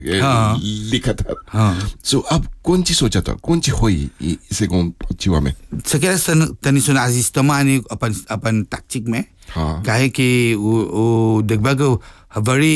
हाँ। लिखा था हाँ सो अब कौन चीज सोचा था कौन चीज हुई इ- इसे कौन जीवा में सकेला सन तनी सुन आजिस्तमा अनि अपन अपन ताक्चिक में हाँ। काहे कि वो वो देखबा को बड़ी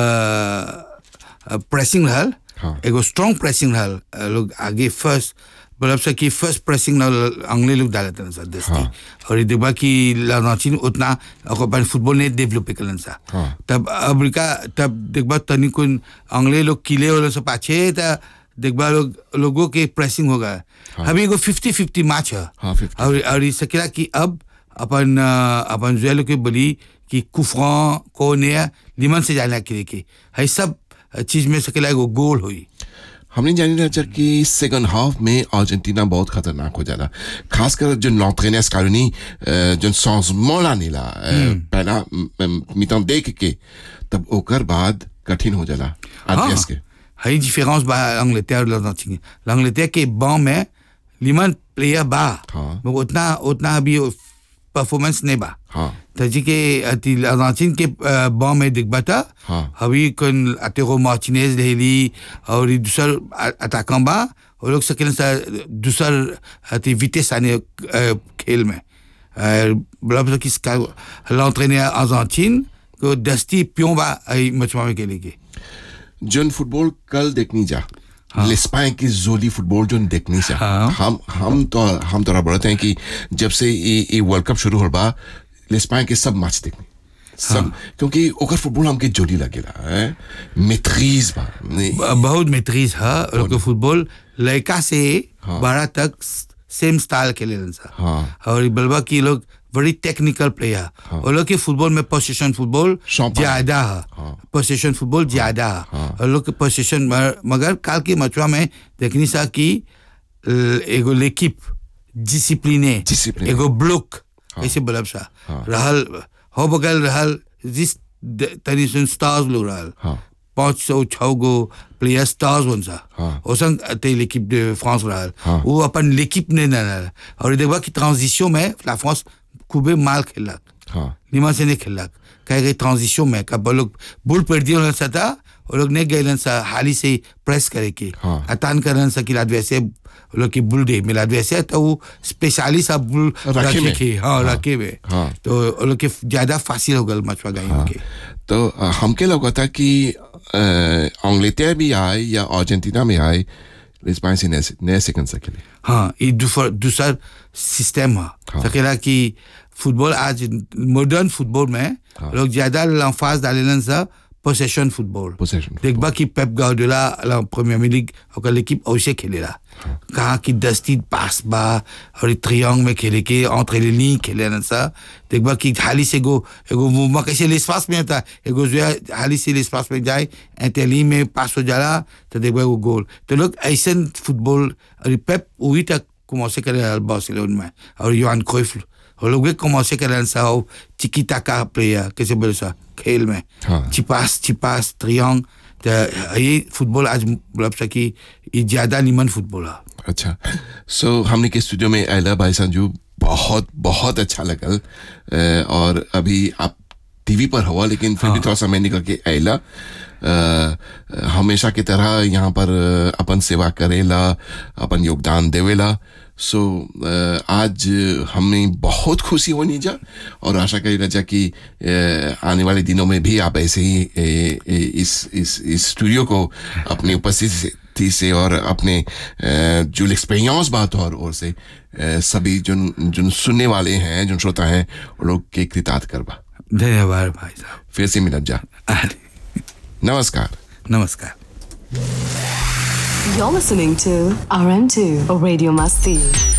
प्रेसिंग रहल हाँ। एगो स्ट्रांग प्रेसिंग रहल अ, लोग आगे फर्स्ट मतलब से कि फर्स्ट प्रेसिंग अंग्रेज लोग डाले थे सर दस्ती हाँ। और ये देखबा कि लानाचिन उतना ओकर अपन फुटबॉल नहीं डेवलप करलन सा हाँ। तब अमेरिका तब देखबा तनी कुन अंग्रेज लोग किले वाले से पाछे त देखबा लोग लोगों के प्रेसिंग हो गया अभी एगो फिफ्टी फिफ्टी मैच है हाँ, 50. और और ये सकेला कि अब अपन अ, अपन जुएल के बोली कि कुफा कोने लिमन से जाना के के है सब चीज में सकेला एगो गोल हुई हमने जानी रहा कि सेकंड हाफ में अर्जेंटीना बहुत खतरनाक हो जाला खासकर जो नॉर्थनेस कॉलोनी जो चेंजमेंट लाने ला अ, पहला मितन देख के तब ओकर बाद कठिन हो जाला आरपीएस के है différence बा अंग्लेterre और l'Argentine l'Angleterre के बां में लिमन प्लेयर बा हाँ। मगर उतना उतना अभी परफॉर्मेंस नहीं बा हाँ तजी के अति अर्जेंटीन के अ, बां में दिखबा था हाँ। अभी कन अतेरो मार्टिनेज लेली और ये दूसर अटैकर बा वो लोग सकेलन सा दूसर अति विटेस आने अ, खेल में बलब किसका l'entraîneur अर्जेंटीन को दस्ती प्यों बा आई मचमा में खेले के जोन फुटबॉल कल देखनी जा लिस्पाए की जोली फुटबॉल जो देखनी जा हाँ। हम हम तो हम तो बढ़ते हैं कि जब से ये ये वर्ल्ड कप शुरू हो बा लिस्पाए के सब मैच देखनी सब क्योंकि ओकर फुटबॉल हमके जोली लगेला है मेट्रीज बा ने- ब- बहुत मेट्रीज है और लोग के फुटबॉल लड़का से बड़ा तक सेम स्टाइल खेले सा हाँ। और ये बलबा की लोग बड़ी टेक्निकल प्लेयर और लोग के फुटबॉल में पोजीशन फुटबॉल शौक है। ज्यादा है पोजीशन फुटबॉल ज्यादा है और लोग के पोजीशन मगर काल के मचुआ में देखनी सा कि ल- एगो लेकिप डिसिप्लिने Discipline. एगो ब्लॉक ऐसे बलब सा रहल हो बगल रहल जिस द- तनी सुन स्टार्स लोग रहल हाँ। पाँच सौ छः गो प्लेयर स्टार्स बन सा हाँ। ओसन ते l'équipe de France रहल हाँ। वो अपन l'équipe ने न रहल और देखबा कि ट्रांजिशन में la France खूबे माल खेलक हाँ निमा से नहीं खेलक कहे गए ट्रांजिशन में कब वो लोग बुल पर दियो सा था वो लोग नहीं गए सा हाली से प्रेस करे के हाँ। अतान करन सा कि लाद वैसे वो लोग की बुल दे मिला वैसे तो वो स्पेशली सा बुल रखे रखे में। के हाँ रखे में हाँ। तो वो लोग के ज्यादा फासिल हो गल मछुआ गायों के तो अ, हमके लगा था कि अंग्लेटर भी आए या अर्जेंटीना में आए लिस्पाए से नए नए सेकंड से खेले हाँ ये दूसर दूसर सिस्टम है सकेला कि फुटबॉल आज मॉडर्न फुटबॉल में लोग ज्यादा लंफाज डालेलन सा पोसेशन फुटबॉल Possession देखबा कि पेप गार्डियोला ला प्रीमियर लीग ओकर l'équipe ऐसे खेलेला कहा कि दस्ती पास बा और ट्रियांगल में खेले के entre les lignes खेले न सा देखबा कि हाली से गो एगो मूवमेंट कैसे l'espace में होता एगो जो है हाली से l'espace में जाए इंटेली में पास हो जाला तो देखबा वो गोल तो लोग ऐसे फुटबॉल और पेप वही तक commencé करे बार्सिलोना में और योहान क्राइफ और लोग भी commencé करे सा हो टिकी टाका प्लेयर कैसे बोले सा खेल में हाँ। चिपास चिपास ट्रियांग तो ये फुटबॉल आज मतलब सा कि ये ज्यादा निमन फुटबॉल है अच्छा सो हमने के स्टूडियो में आयला भाई संजू बहुत बहुत अच्छा लगल अ, और अभी आप टीवी पर हुआ लेकिन फिर भी थोड़ा समय निकल के आयला अ, हमेशा की तरह यहाँ पर अ, अपन सेवा करेला अपन योगदान देवेला सो अ, आज हमें बहुत खुशी होनी जा और आशा करी जा कि अ, आने वाले दिनों में भी आप ऐसे ही ए, ए, इस इस इस स्टूडियो को अपनी उपस्थिति से थी से और अपने अ, जो एक्सपीरियंस बात और और से अ, सभी जो जो सुनने वाले हैं जो श्रोता हैं वो लोग के कृतार्थ करवा धन्यवाद भाई साहब फिर से मिलत जा अरे, नमस्कार नमस्कार You're listening to RM2 Radio Masti.